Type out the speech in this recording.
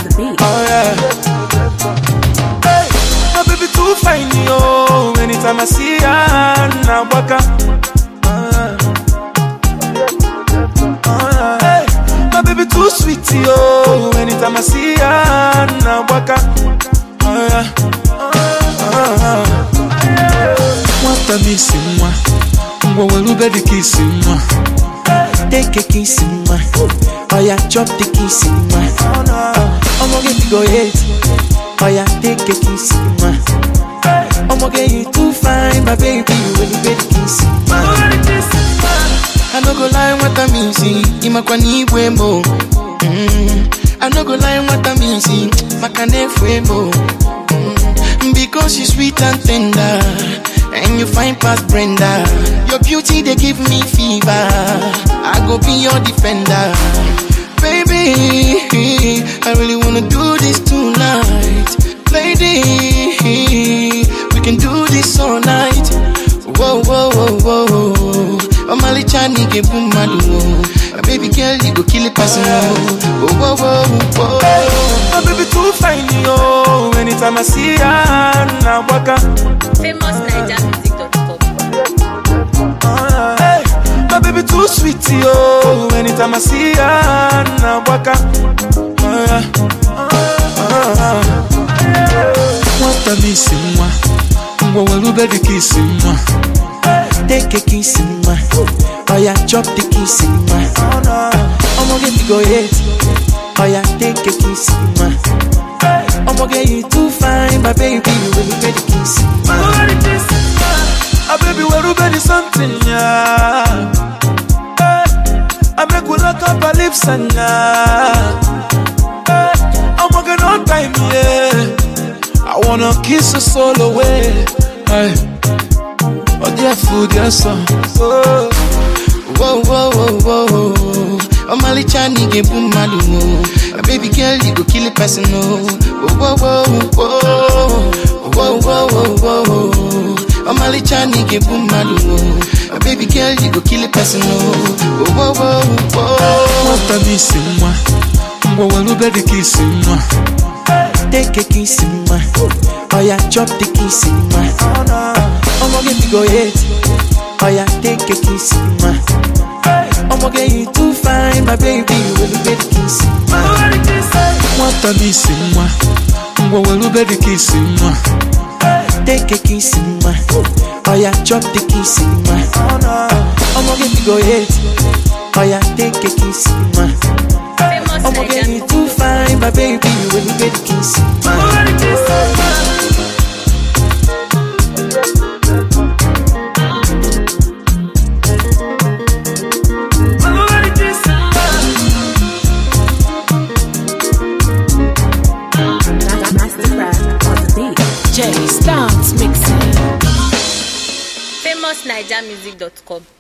the beat. Oh yeah. Hey, my baby too fine, yo. Anytime I see her, now waka. Oh, yeah. Oh, yeah. Hey, my baby too sweet, yo. Anytime I see her, now waka. Oh yeah. Oh, yeah. Nwata m isi nwa, ngwa welube dị ka isi nwa. Take a kiss in my Oh yeah, chop the kiss in my I'm gonna get go hit Oh yeah, take a kiss in my I'm gonna get you too fine, my baby When you get the kiss in my I no go lie what I mean, see Imakwa ni mo mm. I no go lie what I mean, see Makane mo mm. Because she's sweet and tender And you find past Brenda Your beauty they give me fever I go be your defender Baby I really wanna do this tonight Lady We can do this all night Whoa, whoa, whoa, whoa Omali chani ke bumadu Baby girl you go kill a person Whoa, whoa, whoa, whoa My baby too fine, yo. Anytime I see her, now waka. FamousNigerMusic.com. Hey, my baby too sweet, yo. Anytime I see her, now waka. Oh, yeah. Oh, yeah. Nwata m isi nwa, ngwa welube dị ka isi nwa. Take a kiss in my Oh yeah, chop the kiss in my I'm gonna get you go hit Oh yeah, take a kiss in my I'm gonna get you too fine, my baby When you get the kiss in my Ah, baby, welube dị something, yeah. Hey, I make we lock up our lips and yeah. Hey, I'm working on time, yeah. I wanna kiss your soul away. Hey. Oh, dear food, dear son. Oh, Whoa, whoa, whoa, whoa Omali chani ke bumadu oh. Baby girl, you go kill a person oh. Whoa, whoa, whoa, whoa Whoa, whoa, whoa, whoa Omali chani ke bumadu oh. Baby girl, you go kill a person oh. Whoa, whoa, whoa nwata m isi nwa. Ngwa welube dị ka isi nwa. Take a kiss in my Oh yeah, chop the kiss in my I'm gonna get you go hit Oh yeah, take a kiss in my I'm gonna get you too fine, my baby When you get the kiss in my Nwata m isi nwa. Ngwa welube dị ka isi nwa. Take a kiss in my Oh yeah, chop the kiss in my I'm gonna get you go hit Oh yeah, take a kiss in my I'm gonna get you too fine, my baby When you get the kiss in my Mastercraft on the beat. Jay Stance mixing. FamousNigerMusic.com.